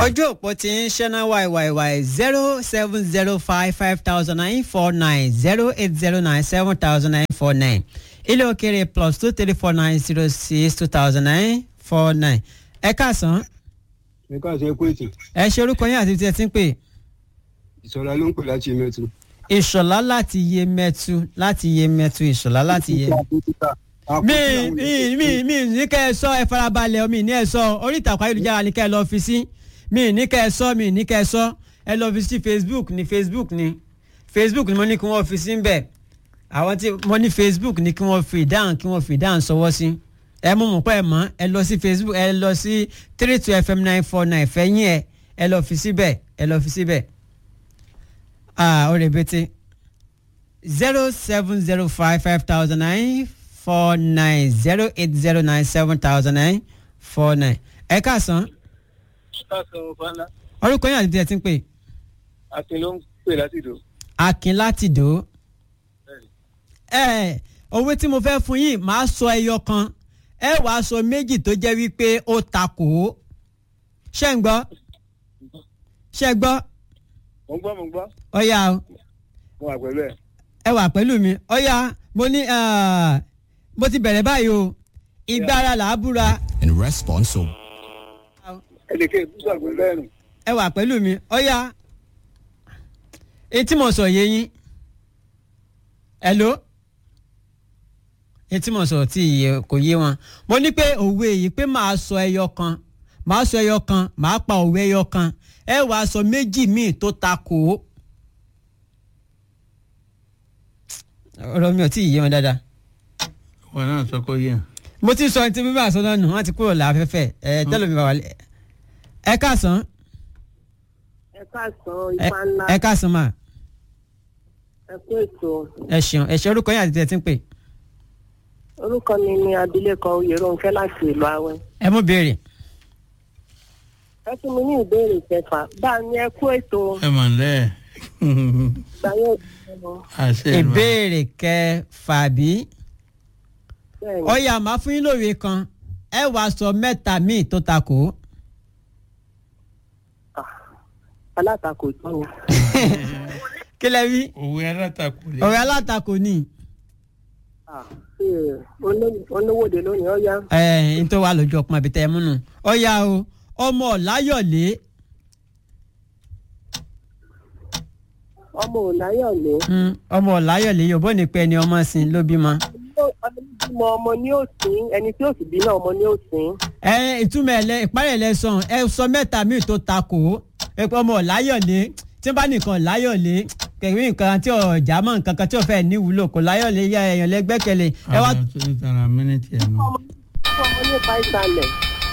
ojú òpó ti ń ṣẹ́ná wàìwàìwàì zero seven zero five five thousand nine four nine zero eight zero nine seven thousand nine four nine ilé òkèrè plus two three four nine zero six two thousand nine four nine ẹ káàsán ẹ káàsán ẹ kú ètò ẹ ṣe orúkọ yín àti tí ẹ ti ń pè ìṣọ̀lá ló ń pè láti mẹ́tò. ìṣọ̀lá láti yé mẹ́tu láti yé mẹ́tu ìṣọ̀lá láti yé mi mi mi mi ní kẹ́ ẹ sọ ẹ farabalẹ̀ mi ní ẹ sọ orí ìtàkùn ayélujára ní kẹ́ ẹ lọ́ọ́ fi sí mi ní kẹ́ ẹ sọ mi ní kẹ́ ẹ sọ ẹ lọ́ọ́ fi sí facebook ní facebook ní facebook ni mo ní kí wọ́n fi sí bẹ́ẹ̀ àwọn tí mo ní facebook ní kí wọ́n fi ìdáhùn kí wọ́n fi ìdáhùn sọwọ́ sí ẹ mú mú pẹ́ ẹ mọ́ ẹ lọ sí facebook ẹ lọ sí three two fm nine four nine fẹ́yìn ẹ ẹ lọ́ọ́ fi síbẹ̀ ẹ lọ́ọ́ fi síbẹ̀ ah ó rèbètè zero seven zero five five thousand nine four nine zero eight zero nine seven thousand nine four nine ẹ káàsán káàsán fana orúkọ yín àti tí ẹ ti ń pè akin ló ń pè láti ìdò. akin láti dò ó ẹ owó tí mo fẹ́ fún yín màá sọ ẹyọ kan ẹ wàá sọ méjì tó jẹ́ wípé ó takò ó ṣé ń gbọ́ ṣé ń gbọ́ mo ń gbọ́ mo ń gbọ́ ọ̀ya o mo wà pẹ̀lú ẹ̀. ẹ wà pẹ̀lú mi ọ̀ya mo ní ah, mo ti bẹ̀rẹ̀ báyìí o ìgbára là á búra in response to ẹ lè ké ìbúsọ̀ pẹ̀lú ẹ̀rùn. ẹ wà pẹ̀lú mi ọ̀ya etí mo sọ yé yín hello etí mo sọ tí iye kò yé wọn mo ní pé òwe yìí pé màá sọ ẹyọ kan màá sọ ẹyọ kan màá pa òwe ẹyọ kan ẹ wàá sọ méjì míì tó ta kò ó ọ̀rọ̀ mi ò tí ì yé wọn dáadáa wọn náà sọ kó yẹ. mo ti sọ ẹni tí bíbá àsọdọ nù wọn ti kúrò láfẹ́fẹ́ ẹ tẹ́lẹ̀ mi bá wà lẹ́ ẹ káàsán ẹ káàsán ẹ ifá ńlá ẹ káàsán mà ẹ kú ètò ẹ ṣeun ẹ ṣe orúkọ yín àti tẹ̀ tí ń pè orúkọ mi ni abilékọ oyèròǹkẹ́ láti ìlú awẹ́ ẹ mú béèrè ẹ fún mi ní ìbéèrè kẹfà bá a ní ẹ kú ètò ẹ mọ̀ lẹ́ gbàyẹ ìdílé àṣẹ ìmọ̀. ìbéèrè kẹfà bí bẹ́ẹ̀ ni ọyà máa fún yín lóore kan ẹ wàá sọ mẹ́ta míì tó takò ó alátakò tó ni kí lẹ wí òwe alátakò lè. ọ̀rẹ́ alátakò ni Ah, ee, olówó- olówóde lónìí ó yá ẹ n tó wà lójú ọpọ́n àbí tẹ́ ẹ múnu ọyà o ọmọ ọ̀láyọ̀lé ọmọ òláyọ̀lé mm, ọmọ ọ̀láyọ̀lé yòbó ní pẹ́ ni ọmọ sin ló bímọ. ọmọ ọmọ ní òsín ẹni tí òsì bí náà ọmọ ní òsín ẹ ìtumọ̀ ẹ̀ lẹ ìparí ẹ̀ lẹ́sàn ẹ sọ mẹ́ta míì tó takò ó ẹ pé ọmọ ọ̀láyọ̀lé tí wọ́n bá nìkan ọ̀láyọ̀lé kẹ̀wé nǹkan tí ọ̀já mọ̀ nǹkan kan tí ò fẹ́ níwúlò kò láyọ̀lé yá ẹ̀yàn lẹ́gbẹ́kẹ̀lé ẹ wá àwọn tó ń tara mínítì ẹ̀ nù. ọmọ ọmọ nípa ìsàlẹ̀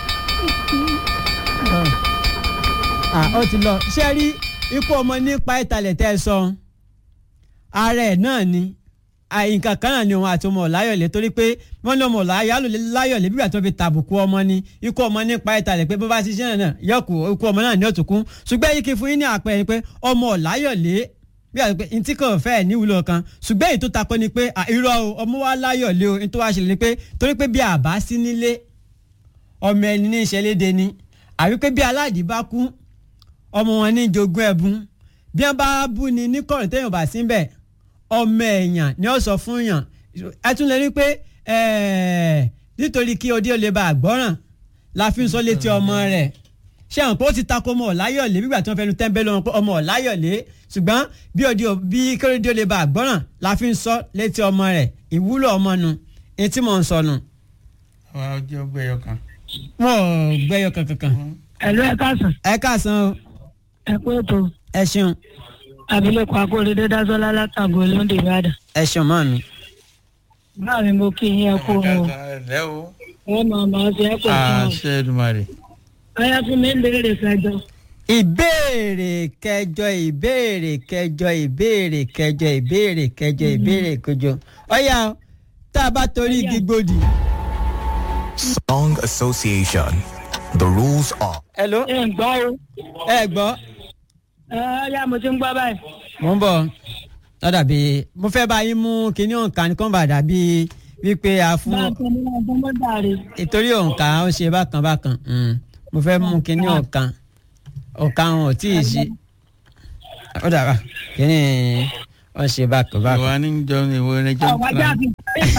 Ah, ó ti lọ ṣé ẹ rí ikú ọmọ nípa ìtàlẹ̀ tẹ́ ẹ sọ ara ẹ̀ náà ni Ah, nǹkan kan náà ni òun àti ọmọ ọ̀láyọ̀lé torí pé wọ́n ní ọmọ ọ̀láyọ̀lé bí wàá tó fi tàbùkù ọmọ ni ikú ọmọ nípa ìtàlẹ̀ pé bó bá ti ṣe náà náà yọkù ikú ọmọ náà ní òtùkún ṣùgbọ́n yìí kì í fún yín ní àpẹẹrẹ pé ọmọ ọ̀láyọ̀lé bí wàá pé ntí kò fẹ́ níwúlò kan ṣùgbọ́n èyí tó takọ ni pé ah, irọ́ o ọmọ wa láyọ̀lé o nítorí wàá ṣẹlẹ̀ ni pé torí pé bí àbá sí nílé ọmọ ẹni ní ìṣẹ̀lédè ni àbí pé bí aládìí bá kú ọmọ wọn ní jogún ẹ̀bùn bí wọ́n bá bú ni ní kọ̀rọ̀ téèyàn bá sí bẹ̀ ọmọ èèyàn ni ó sọ fún yàn ẹ tún lè rí pé ẹ̀ẹ́, nítorí kí odi ó lè bá àgbọ́ràn la fi ń sọ létí ọmọ rẹ̀ ṣé àwọn pé ó ti takò ọmọ ọ̀láyọ̀lé nígbà tí wọ́n fẹnu tẹ́ńbẹ́lú wọn pé ọmọ ọ̀láyọ̀lé ṣùgbọ́n bí odi ò- bí kéré ó lè bá àgbọ́ràn la fi ń sọ létí ọmọ rẹ̀ ìwúlò ọmọ nu etí mò ń sọ nu àwa ọjọ́ gbẹ̀yọ kan. wọn ò gbẹ́yọ kankan ẹ̀lú ẹ̀ káàsán ẹ káàsán o ẹ kú ètò ẹ ṣeun abilékọ akóredé dásọlá látàgò olóńdè ìbàdàn ẹ ṣeun mọ́ mi. báà mi mo kí yín ẹ kú o ẹ̀lẹ́ o. wọn máa máa fi ẹ pọ̀ sí wọn àṣẹ ìdùmarè. ọyá fún mi ń béèrè kẹjọ ìbéèrè kẹjọ ìbéèrè kẹjọ ìbéèrè kẹjọ ìbéèrè kẹjọ ìbéèrè kẹjọ ọyà o, tá a bá torí igi gbòdì. Song Association. The rules are hello ẹ ń gbọ́ o ẹ gbọ́ ẹ ọyá mo ti ń gbọ́ báyìí mo ń bọ̀ lọ́dà bíi mo fẹ́ bá yín mú kinní òǹkà ní kàn bá dàbí wípé a fún bá a tọ́ ní ọgbọ́n mọ́ dàrí ìtorí òǹkà ó ṣe bákan bákan mm. mo fẹ́ mú kinní òǹkà ọ̀ka wọn ò tí ì ṣí ó dàbà kí ni wọ́n ṣe bákan bákan. ìwà ní jọ ìwọ rẹ jọ àwọn ajá fi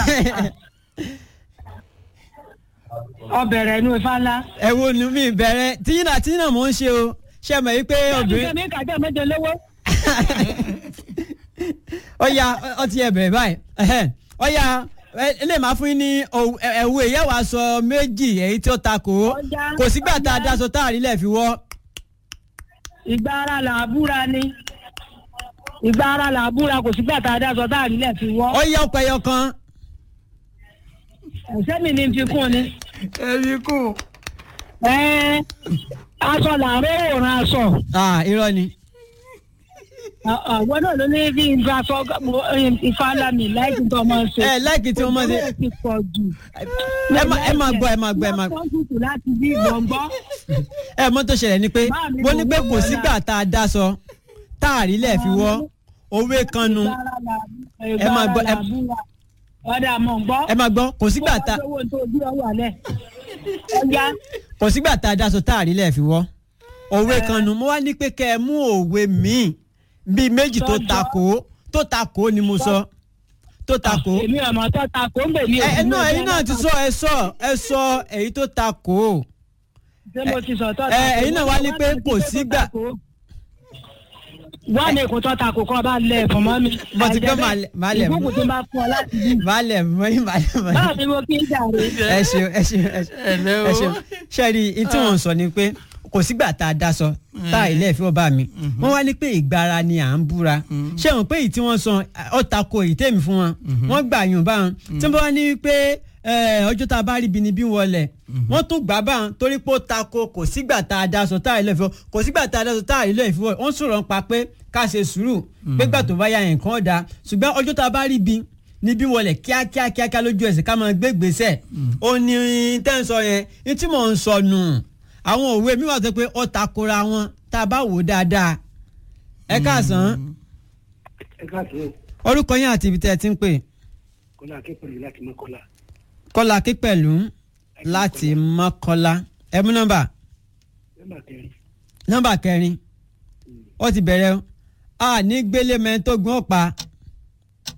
ọbẹ̀rẹ̀ inú ifá ńlá. ẹ wo ni mi bẹ̀rẹ̀ tíyínà tíyínà mò ń ṣe o ṣe mọ̀ yí pé obìnrin mi kàjọ méje lówó. ó ya ọtí ẹ bẹ̀rẹ̀ báyìí ẹhẹ́n, ó ya ẹ- ilé máa fún yín ní òwú- ẹ- ẹ̀wù ìyẹ́wò aṣọ méjì èyí tí ó ta kò ó Ọjà, kò sígbà tá a ọjà. daṣọ tá a rí lẹ̀ fi wọ́ ìgbà ara là á búra ni ìgbà ara là á búra kò sígbà tá a dá sọ tá a rí lẹ̀ fi wọ́. ó yẹ ọpẹ ẹyọ kan ẹ̀sẹ̀ mi ni n fi kún ni. ẹbí kù. Ẹ́ẹ́, aṣọ làárọ̀ òòrùn aṣọ Ah, irọ́ ni àwọn náà ló ní bí n fa aṣọ ifá lámì láìsí tó ọmọ ṣe. ẹ láìkí tí wọ́n mọ̀ sí Òjò ti pọ̀ jù. ẹ má ẹ máa gbọ́ ẹ máa gbọ́ ẹ máa Wọ́n tutù láti bí gbọ̀ngbọ́. ẹ mọ̀ tó ṣẹlẹ̀ ni pé Bá mi mo ní pé wò kò ó sígbà tá a daṣọ tá a rí lẹ̀ fi wọ́ òwe kan nu Ẹ máa gbọ́, ẹ- ọ̀dà mọ̀ ń gbọ́. ẹ máa gbọ́ kò sígbà tá Bó wá sówó tó bí ọwọ́ alẹ́. ọjà kò sígbà tá a daṣọ tá a rí lẹ̀ fi wọ́ òwe kan nu mo wá ní pé kẹ́ ẹ mú òwe míì bíi méjì tó Tọ́jọ́. takò ó tó takò ó ni mo sọ tó takò ó èmi ọmọ tó ta kó ń bè mí. ẹ ẹ náà ẹ̀yin náà ti sọ ẹ sọ ẹ sọ èyí tó takò ó ṣé mo ti sọ tó ẹ, ẹ̀yin náà wá ní pé kò sígbà. wá ní èkó tó ta kó kọ́ bá lẹ̀ fún mọ́ mi. Mo ti gbọ́ màá lẹ̀- màá lẹ̀ mú. ìgbókùn tó bá fún ọ láti bí. balẹ̀ mọ́yìn balẹ̀ mọ́yìn. báwo ni mo kí ń jàre. ẹ ṣeun ẹ ṣeun ẹ ṣeun Ẹ̀lẹ́ o. ẹ ṣeun ṣẹ́ẹ̀rì ní tí wọ́n ń sọ ni pé kò sígbà tá a daṣọ tá a ilé ìfẹ́ ọba mi wọ́n wá ní pé ìgbára ni à ń búra ṣé wọn pé èyí tí wọ́n sọ ọ tako èyí tèmi fún wọn wọ́n gbà yùn bá wọn tí wọ́n bá ní pé ẹ, ọjọ́ tá a bá rí ibi níbí wọlé wọ́n tún gbà bá wọn torí pé ó tako kò sígbà tá a daṣọ tá a ilé ìfẹ́ kò sígbà tá a daṣọ tá a ilé ìfẹ́ wọ́n sọ̀rọ̀ pa pé ká ṣe sùúrù pé gbà tó bá ya nǹkan ọ̀dà ṣùgbọ́n ọjọ́ tá a bá rí ibi níbí wọlé kíákíá kíákíá lójú ẹsẹ̀ ká máa gbé gbèsè ó ní tẹ́ ń sọ yẹn ní tí mò ń sọ nù àwọn òwe mi wà sọ pé ó takora wọn tá a bá wò ó dáadáa ẹ káàsán ẹ káàsán orúkọ yín àti ibi tẹ́ ẹ ti ń pè kọlá akẹ́kọ̀ọ́ yìí láti mọ́kọ́lá kọ́lá kípẹ̀lú láti mọ́kọ́lá ẹ mú nọ́mbà nọ́mbà kẹrin nọ́mbà kẹrin ó ti bẹ̀rẹ̀ o a ní gbélé mẹ́rin tó gbọ́n pa